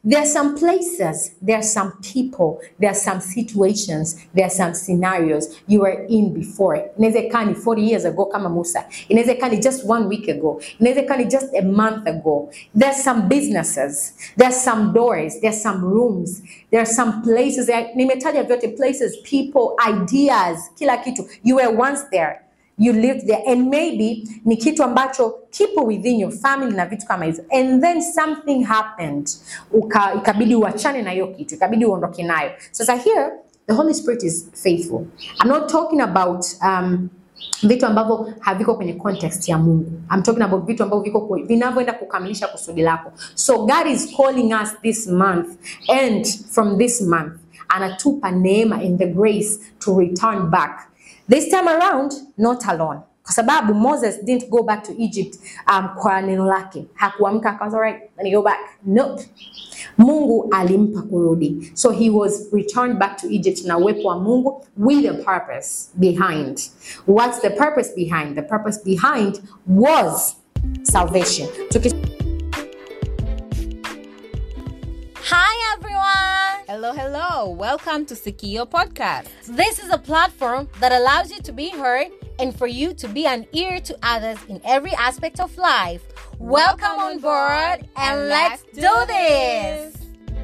there are some places, there are some people, there are some situations, there are some scenarios you were in before. Inaweza ikawa ni 40 years ago kama Musa. Inaweza ikawa ni just one week ago. Inaweza ikawa ni just a month ago. There are some businesses, there are some doors, there are some rooms, there are some places. There- Nimetaja vyote places, people, ideas, kila kitu. You were once there. You lived there and maybe ni kitu ambacho kipo within your family na vitu kama hivyo and then something happened Uka, ikabidi uachane na hiyo kitu ikabidi uondoke nayo sasa here the holy spirit is faithful i'm not talking about um, vitu ambavyo haviko kwenye context ya mungu I'm talking about vitu ambavyo viko kwe- vinavyoenda kukamilisha kusudi lako so god is calling us this month and from this month anatupa neema in the grace to return back This time around, not alone. Kwa sababu Moses didn't go back to Egypt um, kwa neno lake. Hakuamka akaanza right, let me go back. Nope. Mungu alimpa kurudi. So he was returned back to Egypt na uwepo wa Mungu with a purpose behind. What's the purpose behind? The purpose behind was salvation. Tuki Hi everyone! Hello, hello. Welcome to Sikio Podcast. This is a platform that allows you to be heard and for you to be an ear to others in every aspect of life. Welcome on board and let's do this!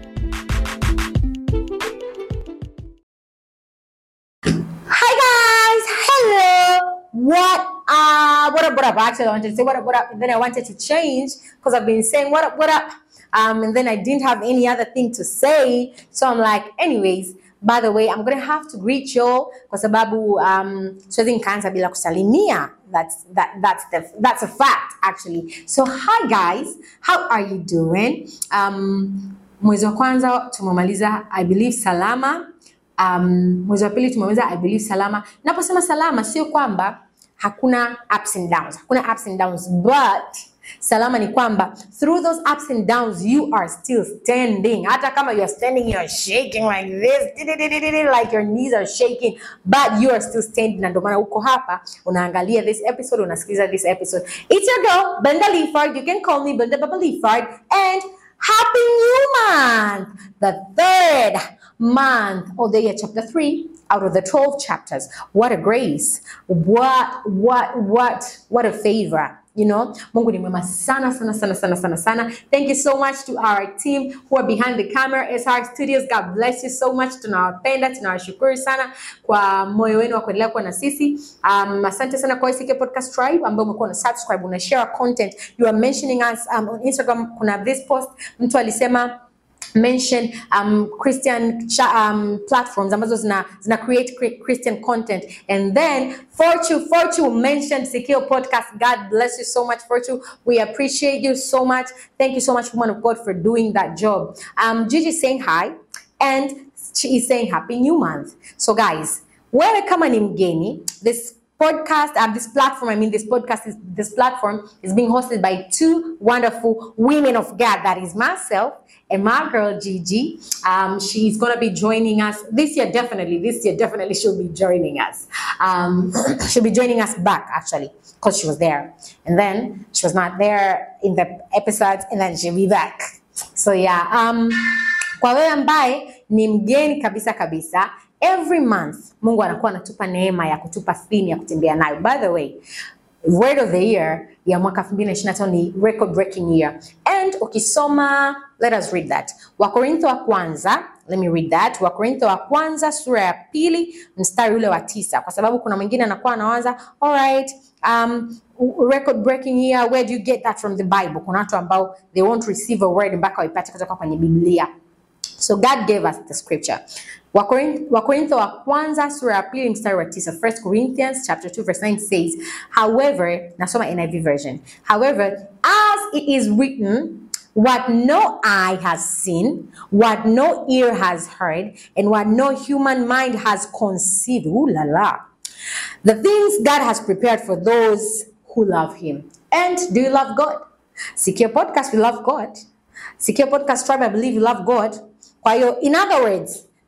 Hi guys, hello. What uh what up what up? Actually I wanted to say what up what up and then I wanted to change because I've been saying what up what up. Um and then I didn't have any other thing to say. So I'm like, anyways, by the way, I'm gonna have to greet y'all kwa sababu um siwezi nikaanza bila kusalimia. That's that that's the that's a fact actually. So hi guys, how are you doing? Um mwezi wa kwanza tumemaliza I believe salama um, mwezi wa pili tumeweza I believe salama. Naposema salama sio kwamba hakuna ups and downs, hakuna ups and downs, but salama ni kwamba through those ups and downs you are still standing. Hata kama you are standing, you are shaking like this, like your knees are shaking, but you are still standing. Na ndio maana uko hapa unaangalia this episode, unasikiliza this episode. It's your girl Brenda Leafard. You can call me Brenda Baba Leafard, and Happy New Month, the third month of the year, chapter three out of the 12 chapters. What a grace. What, what, what, what a favor. You know, Mungu ni mwema sana sana sana sana sana sana. Thank you so much to our team who are behind the camera, SR Studios. God bless you so much. Tunawapenda, tunawashukuru sana kwa moyo wenu wa kuendelea kuwa na sisi. Um, asante sana kwa ICK Podcast Tribe ambao umekuwa una subscribe, una share content. You are mentioning us um, on Instagram. Kuna this post mtu alisema mention um, Christian cha, um, platforms ambazo zina, zina create cre- Christian content and then Fortune Fortune mentioned Sikio podcast God bless you so much Fortune we appreciate you so much thank you so much woman of God for doing that job um, Gigi saying hi and she is saying happy new month so guys wewe kama ni mgeni this podcast and this platform i mean this podcast is this platform is being hosted by two wonderful women of god that is myself and my girl gigi um, she's going to be joining us this year definitely this year definitely she'll be joining us um, she'll be joining us back actually because she was there and then she was not there in the episodes and then she'll be back so yeah um, kwa wewe ambaye ni mgeni kabisa kabisa every month mungu anakuwa anatupa neema ya kutupa theme ya kutembea nayo by the way word of the year ya mwaka 2025 ni record breaking year and ukisoma let us read that wakorintho wa kwanza let me read that wakorintho wa kwanza sura ya pili mstari ule wa tisa kwa sababu kuna mwingine anakuwa anawaza alright um, record breaking year where do you get that from the bible kuna watu ambao they won't receive a word mpaka waipate kutoka kwenye biblia So God gave us the scripture. Wakorin- Wakorintho wa kwanza sura ya pili mstari wa tisa. First Corinthians chapter 2 verse 9 says, however, nasoma NIV version. However, as it is written, what no eye has seen, what no ear has heard, and what no human mind has conceived. Ooh la la. The things God has prepared for those who love Him. And do you love God? Secure Podcast, we love God. Secure Podcast Tribe, I believe you love God. Kwa hiyo, in other words,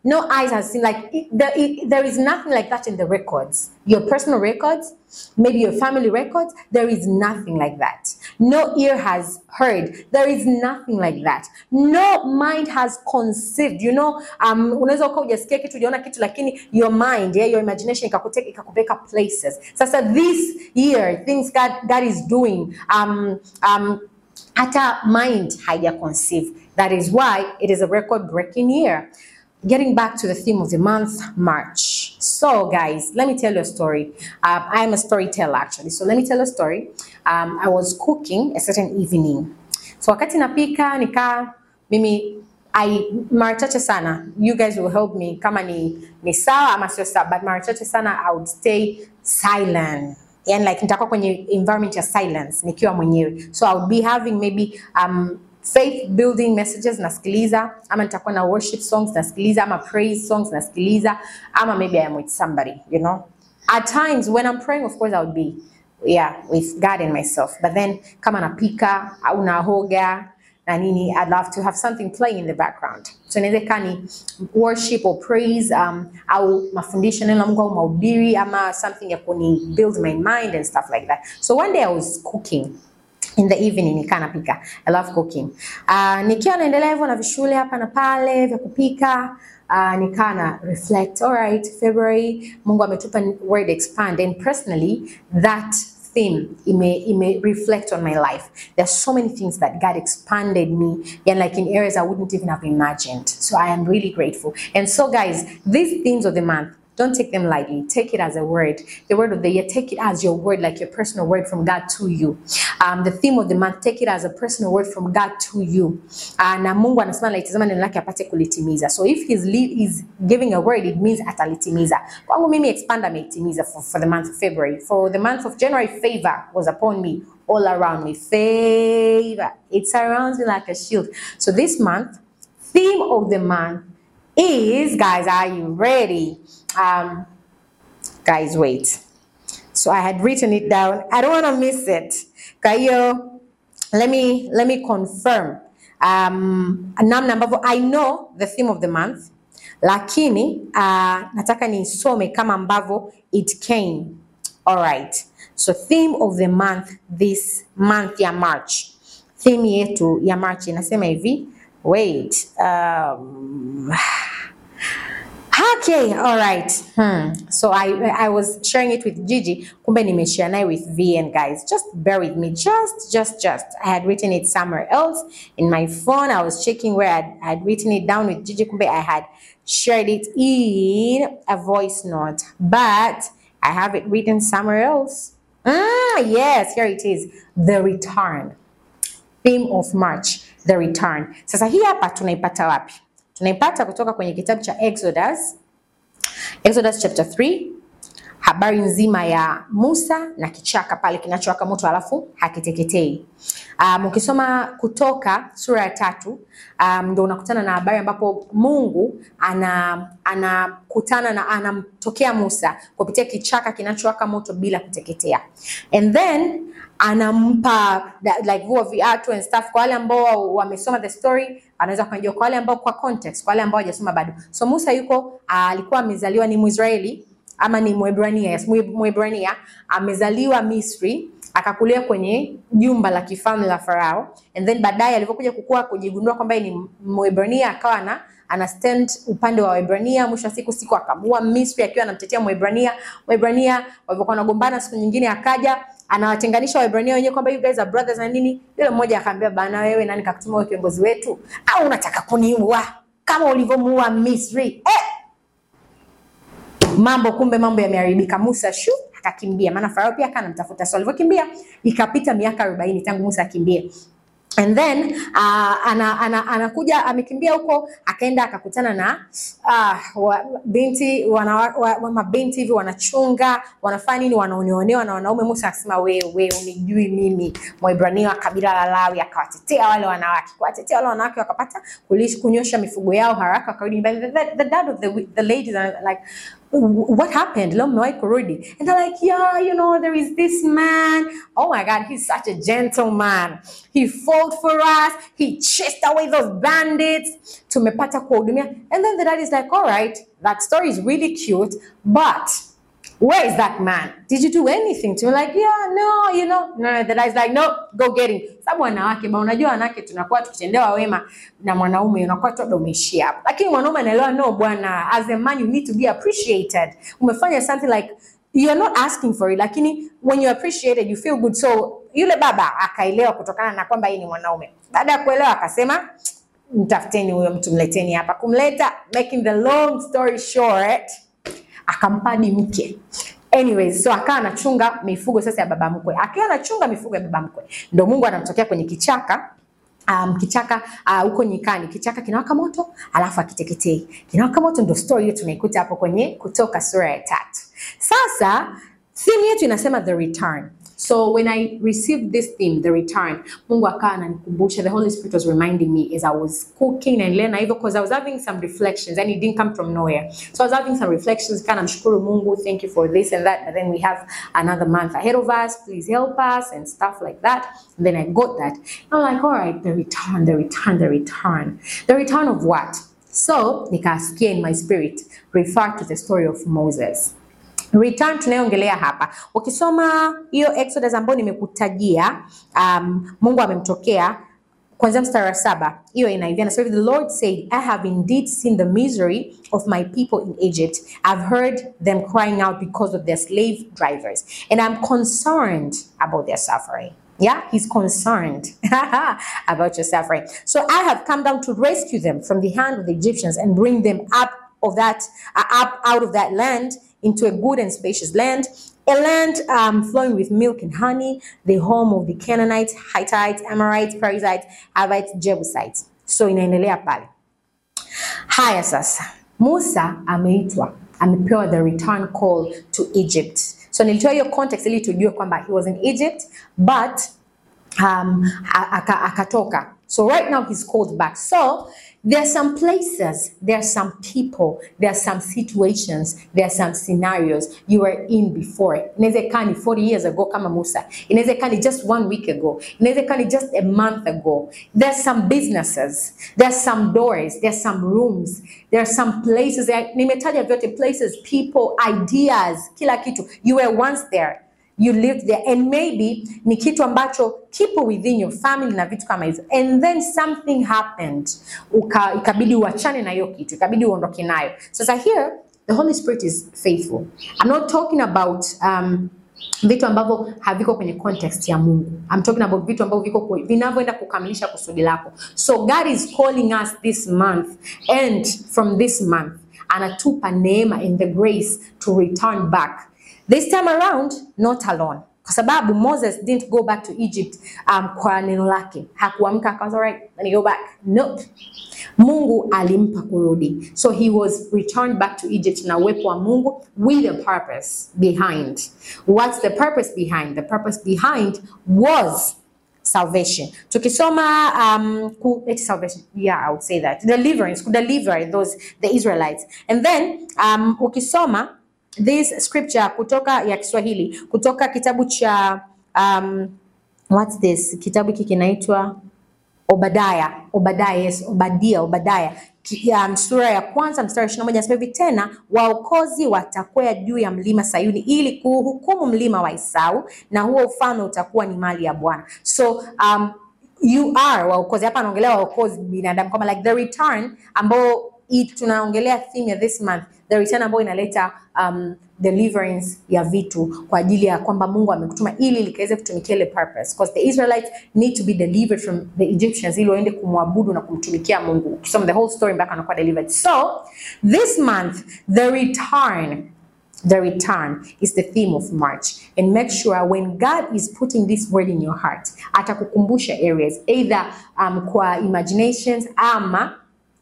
no eyes has seen like it, there, it, there is nothing like that in the records your personal records maybe your family records there is nothing like that no ear has heard there is nothing like that no mind has conceived you know um, unaweza ukawa hujasikia kitu ujaona kitu lakini your mind yeah, your imagination ikakuteka ikakupeka places sasa this year things God, God is doing um, um, hata mind haija conceive that is why it is a record breaking year getting back to the theme of the month march so guys let me tell you a story um, i'm a storyteller actually so let me tell you a story um, i was cooking a certain evening so wakati napika nikaa mimi I mara chache sana you guys will help me kama ni, ni sawa ama sio sawa but mara chache sana I would stay silent yani like nitakuwa kwenye environment ya silence nikiwa mwenyewe so I would be having maybe um, faith building messages nasikiliza ama nitakuwa na worship songs nasikiliza ama praise songs nasikiliza ama maybe I am with somebody you know at times when I'm praying of course I would be yeah with God and myself but then kama napika au nahoga na nini I'd love to have something playing in the background so inaweza ikawa ni worship or praise um, au mafundisho neno la Mungu au mahubiri ama something ya kuni build my mind and stuff like that so one day I was cooking in the evening nikaa napika I love cooking uh, nikiwa naendelea hivyo na vishule hapa na pale vya kupika uh, nikaa na reflect all right February Mungu ametupa word expand and personally that theme ime, ime reflect on my life there's so many things that God expanded me and like in areas I wouldn't even have imagined so I am really grateful and so guys these themes of the month don't take them lightly. Take it as a word. The word of the year, take it as your word, like your personal word from God to you. Um, the theme of the month, take it as a personal word from God to you. Uh, na Mungu anasema alitazama neno lake apate kulitimiza. So if he's, lead, he's giving a word, it means atalitimiza. Kwangu mimi expand ameitimiza for, for the month of February. For the month of January, favor was upon me all around me. Favor. It surrounds me like a shield. So this month, theme of the month is, guys, are you ready? Um, guys, wait. So I had written it down. I don't want to miss it. Kayo, let me let me confirm. Um, namna ambavyo I know the theme of the month, lakini uh, nataka nisome kama ambavyo it came. All right. So theme of the month this month ya March. Theme yetu ya March inasema hivi. Wait. Um, Okay, all right. Hmm. So I I was sharing it with Gigi. Kumbe nimeshare naye with VN guys. Just bear with me. Just just just. I had written it somewhere else in my phone. I was checking where I'd, I'd written it down with Gigi. Kumbe I had shared it in a voice note, but I have it written somewhere else. Ah, yes, here it is. The return. Theme of March, the return. Sasa hii hapa tunaipata wapi? Tunaipata kutoka kwenye kitabu cha Exodus, Exodus chapter 3, habari nzima ya Musa na kichaka pale kinachowaka moto alafu hakiteketei. Um, ukisoma Kutoka sura ya tatu um, ndo unakutana na habari ambapo Mungu ana anakutana na anamtokea Musa kupitia kichaka kinachowaka moto bila kuteketea and then anampa like vua viatu and stuff. Kwa wale ambao wamesoma the story anaweza kujua, kwa wale ambao kwa context, kwa wale ambao hawajasoma bado. So Musa yuko alikuwa amezaliwa ni Mwisraeli ama ni Mwebrania, yes, Mwebrania amezaliwa Misri akakulia kwenye jumba la kifalme la Farao and then baadaye alipokuja kukua kujigundua kwamba ni Mwebrania akawa na ana stand upande wa Waebrania. Mwisho wa siku siku akamua Misri akiwa anamtetea Mwebrania. Waebrania walivyokuwa wanagombana, siku nyingine akaja anawatenganisha Waebrania wenyewe kwamba you guys are brothers na nini. Yule mmoja akamwambia, bana, wewe nani kakutuma wewe kiongozi wetu, au unataka kuniua kama ulivyomuua Misri eh? Mambo kumbe mambo yameharibika. Musa shu akakimbia, maana Farao pia kana mtafuta. So alivyokimbia ikapita miaka 40 tangu Musa akimbie and then uh, ana, ana, anakuja amekimbia huko akaenda akakutana na uh, wa, binti wana, wa, wa, mabinti hivi wanachunga wanafanya nini, wanaoneonewa na wanaume. Musa akasema wewe we, unijui mimi Mwebrania wa kabila la Lawi, akawatetea wale wanawake. Kuwatetea wale wanawake wakapata kunyosha mifugo yao haraka, wakarudi nyumbani. The, the, the dad of the, the ladies are like what happened leo mmewahi kurudi and they're like yeah you know there is this man oh my god he's such a gentleman he fought for us he chased away those bandits tumepata kuwahudumia and then the dad is like all right that story is really cute but where is that man? Did you do anything to him? Like, yeah, no, you know. No, the guy's like, no, go get him. Sababu wanawake, ba unajua wanawake tunakuwa tukitendewa wema na mwanaume unakuwa tu labda umeishia hapo. Lakini mwanaume anaelewa no bwana, as a man you need to be appreciated. Umefanya something like you're not asking for it, lakini when you appreciated you feel good. So yule baba akaelewa kutokana na kwamba yeye ni mwanaume. Baada ya kuelewa akasema mtafuteni huyo mtu, mleteni hapa. Kumleta, making the long story short, akampa hadi mke anyways so akawa anachunga mifugo sasa ya baba mkwe akiwa anachunga mifugo ya baba mkwe ndo mungu anamtokea kwenye kichaka Um, kichaka uh, huko nyikani kichaka kinawaka moto alafu akiteketei kinawaka moto ndo story hiyo tunaikuta hapo kwenye kutoka sura ya tatu sasa theme yetu inasema the return so when i received this theme the return mungu akawa ananikumbusha the holy spirit was reminding me as i was cooking naendelea na hivyo because i was having some reflections and it didn't come from nowhere so i was having some reflections kind of mshukuru mungu thank you for this and that but then we have another month ahead of us please help us and stuff like that and then i got that and i'm like all right the return the return the return the return of what so nikasikia in my spirit refer to the story of moses return tunayoongelea hapa ukisoma hiyo exodus ambayo nimekutajia um, mungu amemtokea kwanzia mstari wa saba hiyo inaivia nasema hivi, the lord said i have indeed seen the misery of my people in egypt i've heard them crying out because of their slave drivers and i'm concerned about their suffering Yeah, he's concerned about your suffering. So I have come down to rescue them from the hand of the Egyptians and bring them up of that uh, up out of that land into a good and spacious land, a land um, flowing with milk and honey, the home of the Canaanites, Hittites, Amorites, Perizzites, Hivites, Jebusites. So inaendelea pale. Haya sasa, Musa ameitwa, amepewa the return call to Egypt. So nilitoa hiyo context ili tujue kwamba he was in Egypt but um, a- aka- akatoka. So right now he's called back. So there are some places, there are some people, there are some situations, there are some scenarios you were in before. Inaweza ikawa ni 40 years ago kama Musa. Inaweza ikawa ni just one week ago. Inaweza ikawa ni just a month ago. There are some businesses, there are some doors, there are some rooms, there are some places. Nimetaja vyote places, people, ideas, kila kitu. You were once there you lived there and maybe ni kitu ambacho kipo within your family na vitu kama hivyo and then something happened Uka, ikabidi uachane na hiyo kitu ikabidi uondoke nayo sasa here the holy spirit is faithful i'm not talking about um, vitu ambavyo haviko kwenye context ya mungu I'm talking about vitu ambavyo viko ku- vinavyoenda kukamilisha kusudi lako so god is calling us this month and from this month anatupa neema and the grace to return back This time around, not alone. Kwa sababu Moses didn't go back to Egypt um, kwa neno lake. Hakuamka akaanza right, let me go back. Nope. Mungu alimpa kurudi. So he was returned back to Egypt na uwepo wa Mungu with a purpose behind. What's the purpose behind? The purpose behind was salvation. Tukisoma um, ku, eti salvation. Yeah, I would say that. Deliverance, kudeliver those the Israelites. And then um, ukisoma this scripture kutoka ya Kiswahili kutoka kitabu cha um, what's this kitabu hiki kinaitwa Obadaya Obadaya yes Obadia Obadaya Ki- ya sura ya kwanza mstari wa 21 anasema hivi tena waokozi watakwea juu ya mlima Sayuni ili kuhukumu mlima wa Esau na huo ufalme utakuwa ni mali ya Bwana so um, you are waokozi hapa anaongelea waokozi binadamu kama like the return ambao hii tunaongelea theme ya this month the return ambayo inaleta um, deliverance ya vitu kwa ajili ya kwamba Mungu amekutuma ili likaweze kutumikia ile purpose because the Israelites need to be delivered from the Egyptians ili waende kumwabudu na kumtumikia Mungu. Ukisoma the whole story mpaka anakuwa delivered. So this month the return The return is the theme of March. And make sure when God is putting this word in your heart, atakukumbusha areas either um, kwa imaginations ama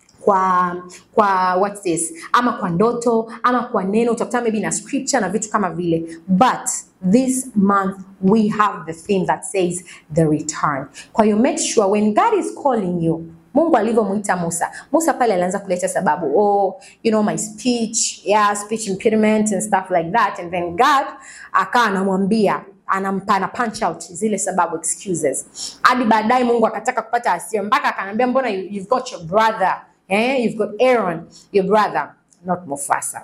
kwa kwa what's this ama kwa ndoto ama kwa neno utakuta maybe na scripture na vitu kama vile but this month we have the theme that says the return kwa hiyo make sure when god is calling you Mungu alivyomuita Musa, Musa pale alianza kuleta sababu, oh, you know my speech, yeah, speech impediment and stuff like that and then God akawa anamwambia anampa na punch out zile sababu excuses, hadi baadaye Mungu akataka kupata hasira mpaka akanambia, mbona you, you've got your brother eh, you've got Aaron your brother not Mufasa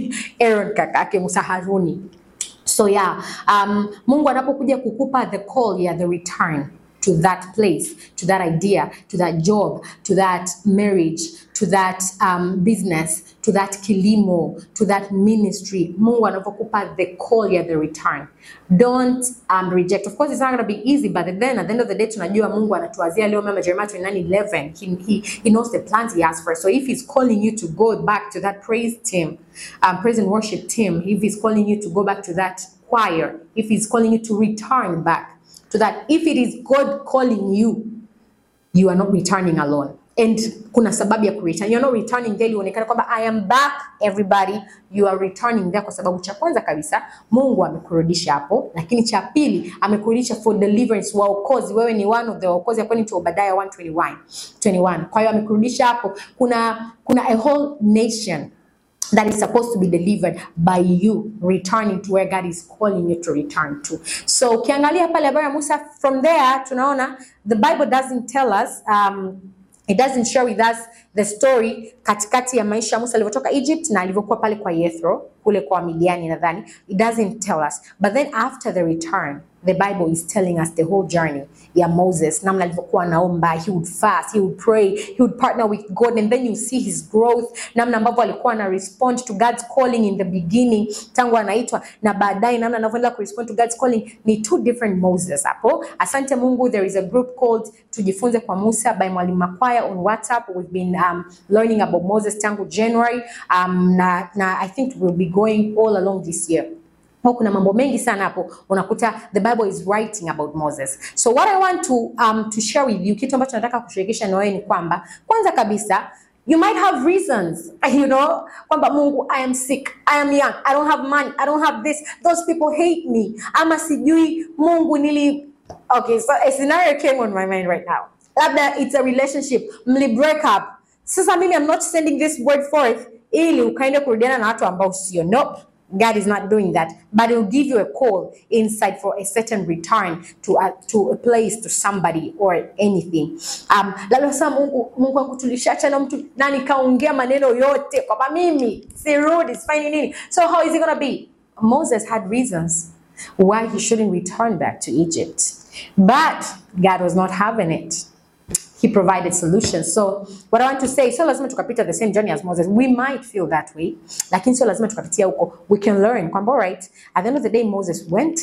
Aaron kaka yake Musa Haruni So yeah, um, Mungu anapokuja kukupa the call ya the return to that place, to that idea, to that job, to that marriage, to that um, business, to that kilimo, to that ministry. Mungu anapokupa the call ya the return. Don't um, reject. Of course, it's not going to be easy, but then at the end of the day tunajua Mungu anatuwazia leo mama Jeremiah 29:11. He, he, he knows the plans he has for us. So if he's calling you to go back to that praise team, um, praise and worship team, if he's calling you to go back to that choir, if he's calling you to return back to that, if it is God calling you, you are not returning alone. And kuna sababu ya kureturn. You're not returning there uonekana kwamba I am back everybody. You are returning there kwa sababu cha kwanza kabisa Mungu amekurudisha hapo, lakini cha pili amekurudisha for deliverance, waokozi. Wewe ni one of the waokozi according to Obadiah 121 21. Kwa hiyo amekurudisha hapo. Kuna kuna a whole nation that is supposed to be delivered by you returning to where God is calling you to return to. So ukiangalia pale habari ya Musa from there tunaona the Bible doesn't tell us um, it doesn't share with us the story katikati ya maisha ya Musa alivyotoka Egypt na alivyokuwa pale kwa Yethro kule kwa Midiani nadhani it doesn't tell us but then after the return the Bible is telling us the whole journey ya Moses namna alivyokuwa anaomba he would fast he would pray he would partner with God and then you see his growth namna ambavyo alikuwa ana respond to God's calling in the beginning tangu anaitwa na baadaye namna anavyoendelea ku respond to God's calling ni two different Moses hapo asante Mungu there is a group called tujifunze kwa Musa by Mwalimu Makwaya on WhatsApp we've been um, learning about Moses tangu January um, na, na I think we'll be going all along this year Kwa kuna mambo mengi sana hapo unakuta the Bible is writing about Moses. So what I want to um, to share with you, kitu ambacho nataka kushirikisha na wewe ni kwamba kwanza kabisa you might have reasons you know kwamba Mungu I am sick, I am young, I don't have money, I don't have this, those people hate me, ama sijui Mungu nili okay, so a scenario came on my mind right now. Labda it's a relationship, mli break up. Sasa mimi I'm not sending this word forth ili ukaende kurudiana na watu ambao sio. Nope. God is not doing that, but He'll give you a call inside for a certain return to a, to a place, to somebody or anything. Um, labda sasa Mungu, Mungu wangu tulishacha na mtu na nikaongea maneno yote kwamba mimi sirudi sifanyi nini. So how is it gonna be? Moses had reasons why he shouldn't return back to Egypt, but God was not having it. He provided solutions. So what I want to say, sio lazima tukapita the same journey as Moses. We might feel that way, lakini sio lazima tukapitia huko. We can learn kwamba alright, at the end of the day Moses went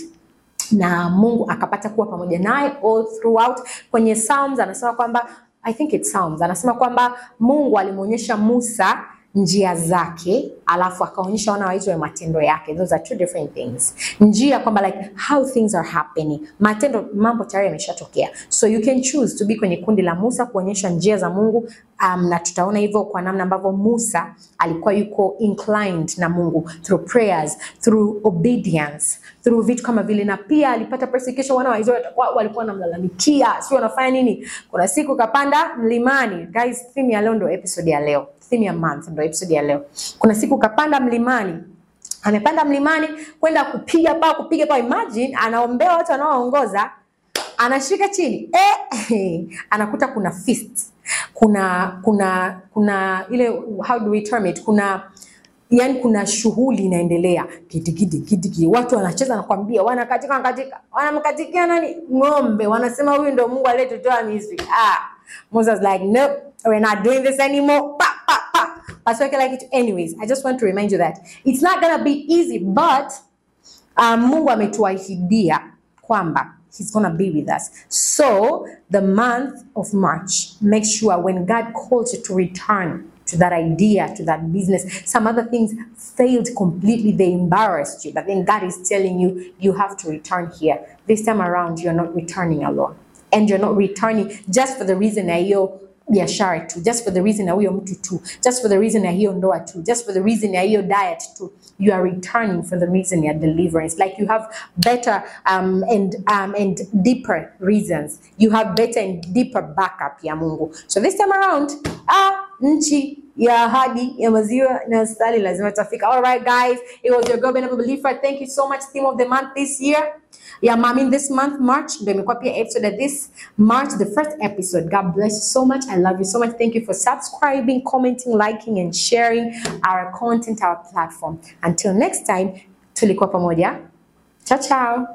na Mungu akapata kuwa pamoja naye all throughout. Kwenye Psalms anasema kwamba I think it's Psalms anasema kwamba Mungu alimwonyesha Musa njia zake alafu akaonyesha wana wa Israeli matendo yake. Those are two different things. Njia kwamba like how things are happening, matendo, mambo tayari yameshatokea, so you can choose to be kwenye kundi la Musa kuonyesha njia za Mungu. Um, na tutaona hivyo kwa namna ambavyo Musa alikuwa yuko inclined na Mungu through prayers, through obedience, through vitu kama vile, na pia alipata persecution. Wana wa Israeli wa- walikuwa wanamlalamikia, sio wanafanya nini. Kuna siku kapanda mlimani. Guys, theme ya leo ndio episode ya leo theme ya month ndio episode ya leo. Kuna siku kapanda mlimani, amepanda mlimani kwenda kupiga paa, kupiga paa. Imagine anaombea watu wanaoongoza, anashika chini eh, anakuta kuna feast, kuna kuna kuna ile how do we term it, kuna yani kuna shughuli inaendelea kitikiti kitiki, watu wanacheza, nakwambia, wanakatika wanakatika, wanamkatikia nani? Ng'ombe. Wanasema huyu ndo Mungu aliyetutoa Misri. Ah, Moses like nope, we're not doing this anymore. Pa, pa, pa. Pastor Weke like it. Anyways, I just want to remind you that it's not gonna be easy, but um, Mungu ametuahidia kwamba he's gonna be with us. So the month of March, make sure when God calls you to return to that idea, to that business, some other things failed completely, they embarrassed you, but then God is telling you, you have to return here. This time around, you're not returning alone. And you're not returning just for the reason that you biashara tu just for the reason ya huyo mtu tu just for the reason ya hiyo ndoa tu just for the reason ya hiyo diet tu you are returning for the reason ya deliverance like you have better um, and um, and deeper reasons you have better and deeper backup ya Mungu so this time around ah nchi ya ahadi ya maziwa na asali lazima tafika all right guys it was your girl Benable Believer thank you so much theme of the month this year yeah, I mean this month March ndio imekuwa pia episode ya this March the first episode. God bless you so much. I love you so much. Thank you for subscribing, commenting, liking and sharing our content, our platform. Until next time, tulikuwa pamoja. Ciao ciao.